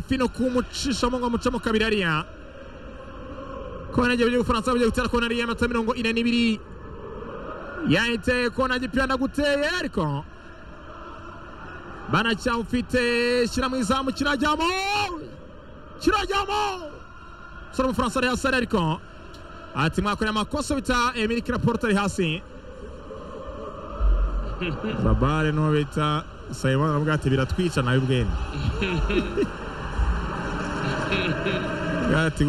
fino kumucisha ngo amucamo kabiri hariya kona igihe ubufaransa bugiye gutera kona hariya amatara mirongo ine n'ibiri yahiteye kona gipirana guteye ariko banacyawufite shyira mu izamu kirajyamo kirajyamo sora umufaransa ari hasi ariko ati mwakoreye amakosa bita emili kiraporute ari hasi babare n'uwo bita sayimoni aravuga ati biratwica nawe ubwene ati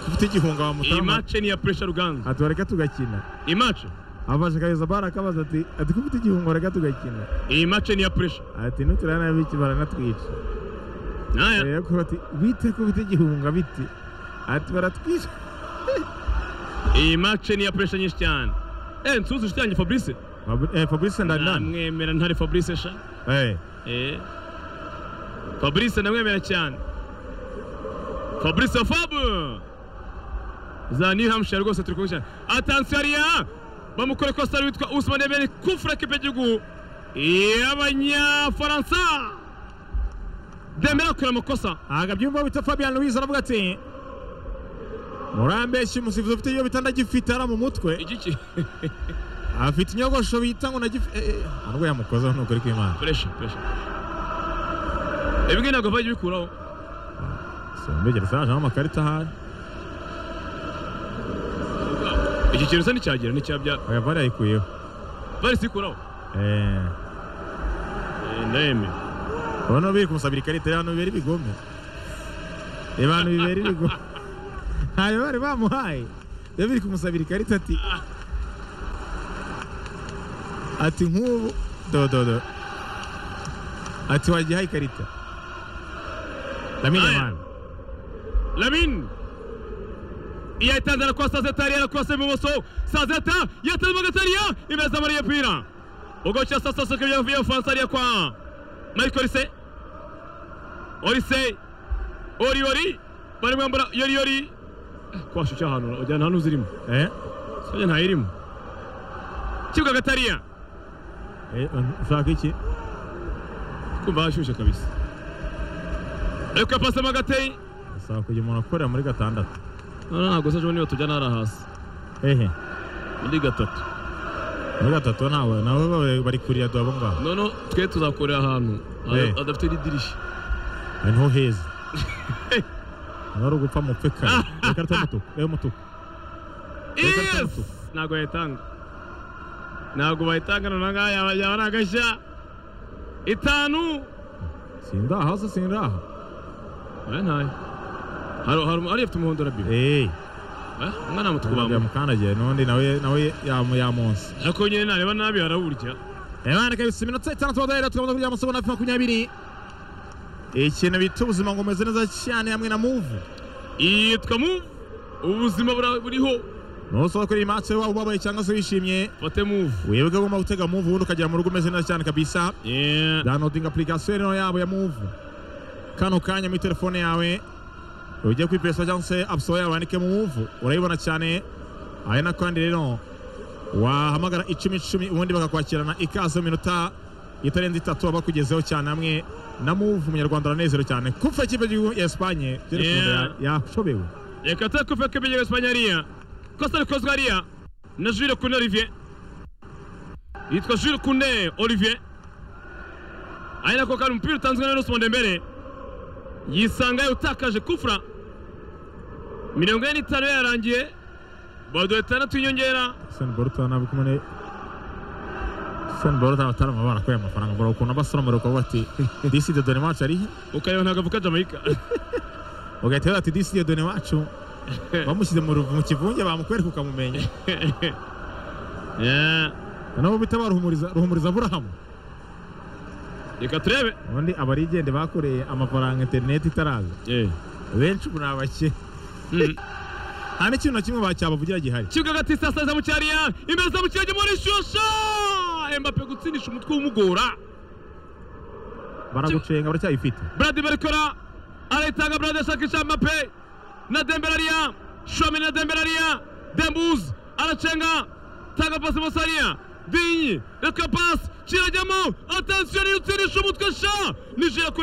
ufite igihunga iyi wamutarama mace ni iya puresha ruganza ati wareka tugakina iyi mace abasha kabeza bara akabaza ati ati ufite igihunga wareka tugakina iyi mace ni iya puresha ati nutirana nabi iki baranatwica naya rero ko bati bite ko ufite igihunga biti ati baratwica iyi mace ni iya puresha nyinshi cyane eh nsuzi inshuti yanjye fabrice Fabri- eh, fabrice ndanani namwemera ntari fabrice sha eh eh fabrice ndamwemera cyane fabrice fabu za new hampshire rwose turi kumwe cyane atansiyo hariya bamukora kositari witwa usman eberi kufura kipe y'igihugu y'abanyafaransa demera kure amakosa aha byumva bita fabian louise aravuga ati murambeshya umusifuzi ufite iyo bita ndagifitara mu mutwe igiki afite inyogosho bita ngo ndagifite nubwo yamukozeho nukuri kw'imana puresha puresha ibingibi ntabwo bajya bikuraho simbigere sajeho amakarita ahari iki kintu usa n'icyagera n'icyabya oya vare yayikuyeho varisi ikuraho eh Eh, ndayemera urabona biri kumusabira ikarita y'abantu bibera ibigome abantu bibera ibigome ntayo bari bamuhaye biba biri kumusabira ikarita ati ati nk'ubu dododo ati wagiye haye ikarita Aye. ndamenya Lamin yayitanze arakuba Sazeta yari yarakuba ibumoso Sazeta yatanze Magatariya imeza muri yepira ubwo cya sasa soke byavuye Bufaransa ariya kwa Mariko Orise Orise Ori Ori bari mwambara Yori Yori kwasha icyo ahantu ujya nta n'uzirimo eh sojya ntayirimo kibuga Gatariya eh, ushaka iki kumva hashyushye kabisa ariko yapasa Magatei usaba kugira umuntu akorera muri gatandatu ntabwo se ejo niba tujyana hariya hasi ehe muri gatatu muri gatatu nawe nabo baba bari kurira duhabo ngaho none twe tuzakorera ahantu Eh. adafite n'idirishya Ari niho heza nari ugupfa mupfe kare ikarita y'umutuku y'umutuku yes ntabwo yayitanga ntabwo bayitanga none aha ngaha yaba ni agashya itanu sindaha hasi sindaha aya ntayo hari hari hari afite umuhondo rabi eee umwana muto kubamba yamukandagiye n'undi nawe nawe yamu- yamunsi ariko nyine nareba nabi harawurya abana kabisa iminota itandatu badahera tukabona kurya amasomo na makumyabiri ikintu bita ubuzima ngo umeze neza cyane hamwe na muvu yitwa mu ubuzima bura- buriho nusaba kuri iyi match waba ubabaye cyangwa se wishimye fate muvu wibuke ko ugomba gutega muvu ubundi ukagera mu rugo umeze neza cyane kabisa Yeah. downloading application rero yabo ya muvu kano kanya muri telefone yawe ujye kuri pesa cyangwa se app store yawe wandike muvu urayibona cyane ari na kandi rero wahamagara icumi icumi ubundi bakakwakirana ikaze mu minota itarenze itatu bakugezeho cyane hamwe na muvu umunyarwanda aranezerewe cyane kufa ikipe y'igihugu ya esipanye Yeah. yashobewe reka tuze kuva ko ibyo Espanye hariya kosa rikozwe hariya na Jules Kune Olivier yitwa Jules Kune Olivier ari nako kari umupira utanzwe na Nelson Dembele yisanga utakaje kufra mirongo ine n'itanu yarangiye baduha itandatu y'inyongera sani boruta ntabwo kumwe sani boruta abatarama barakuye amafaranga bora ukuntu abasoromera ukavuga ati disi de dore maci arihe ukareba ntabwo avuka Jamaica ugahita wibaza ati disiye done wacu bamushyize mu ruvu- mu kivunge bamukwereka ukamumenya Yeah. nabo bita baruhumuriza ruhumuriza aburahamu reka turebe ubundi abarigende bakoreye amafaranga interineti itaraza benshi ubu ni abakire Mm. nta n'ikintu na kimwe bacyabavugira gihari kibuga gati sasa mu cyariya imbere za mukirage muri shusha Mbappe gutsindisha umutwe w'umugora baragucenga baracyayifite Brady barikora arayitanga Brady ashakisha Mbappe na Dembele ariya Shomini na Dembele ariya Dembuz aracenga tanga pasi Musariya Dinyi reka pasi kirajyamo atansiyo niyo utsindisha umutwe sha Nigeria kure